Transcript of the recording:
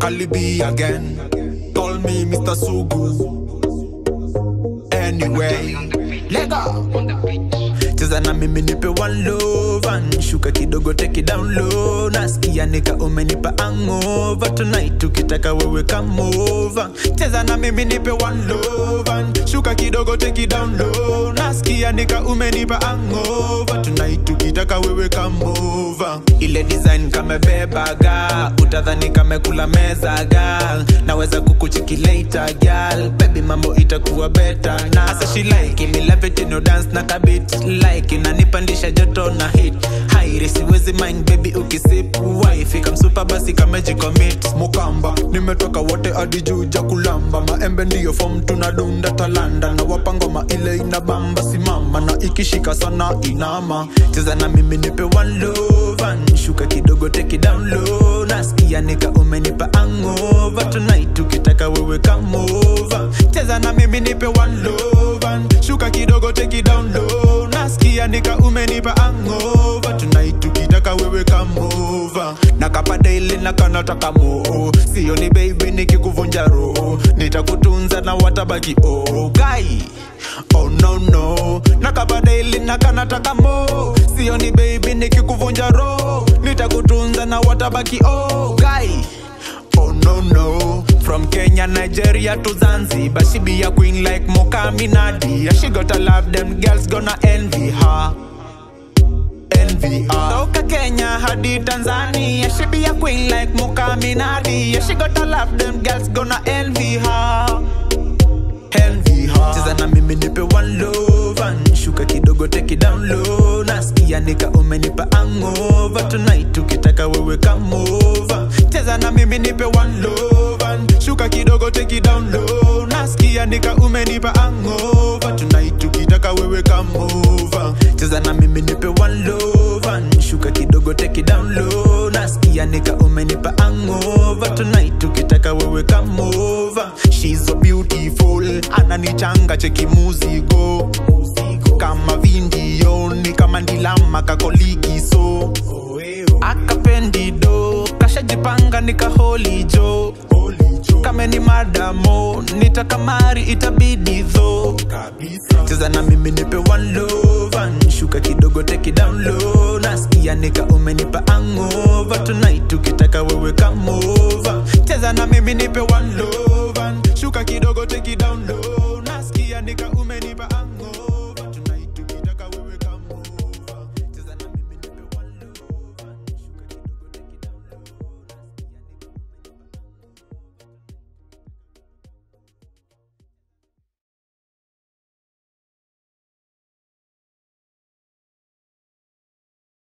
alibi again. Call me Mr. Sugu. Anyway, lega cheza na mimi nipe one love and shuka kidogo take it down low nasikia nika umenipa angova tonight ukitaka wewe come over cheza na mimi nipe one love and shuka kidogo take it down low nasikia nika umenipa angova tonight ukitaka wewe come over ile design kamebebaga utadhani kamekula meza gal naweza kukuchiki later gal baby mambo itakuwa better na asa she like me love it in your dance na kabit like inanipandisha joto na hit hairi siwezi mind baby ukisip wife kamsupa basi kamejicommit mukamba nimetoka wote hadi juu ja kulamba maembe ndiyo fom tunadunda talanda na wapangoma ile inabamba simama na ikishika sana inama cheza na mimi nipe one love and shuka kidogo take it down low nasikia nika umenipa angova tonight ukitaka wewe come over cheza na mimi nipe one love and shuka kidogo take it down low nasikia nika umenipa angova tonight ukitaka wewe come over nakapata ile nakanataka moo sio ni baby nikikuvunja roho nitakutunza na watabaki oh gai oh no no nakapata ile nakanataka mo sio ni baby nikikuvunja roho nitakutunza na watabaki oh gai Oh no no From Kenya, Nigeria to Zanzibar She be a queen like Moka Nadia She gotta love them girls gonna envy her Envy her Toka Kenya hadi Tanzania She be a queen like Moka Nadia She gotta love them girls gonna envy her Envy her Cheza na mimi nipe one love and Shuka kidogo take it down low Nasikia nika umenipa angova Tonight ukitaka wewe come over Cheza na mimi nipe one love and Shuka kidogo take it down low Nasikia nika umenipa angova Tonight ukitaka wewe come over Cheza na mimi nipe one love and Shuka kidogo take it down low Nasikia nika umenipa angova Tonight ukitaka wewe come over She's so beautiful Ananichanga cheki muzigo Kama vindio ni kama ndilama kakoligiso akapendido kashajipanga nikaholijo kame ni madamo nitakamari itabidi dho cheza na mimi nipe one love and shuka kidogo take it down low nasikia nika umenipa angova tonight ukitaka wewe come over cheza na mimi nipe one love and shuka kidogo take it down low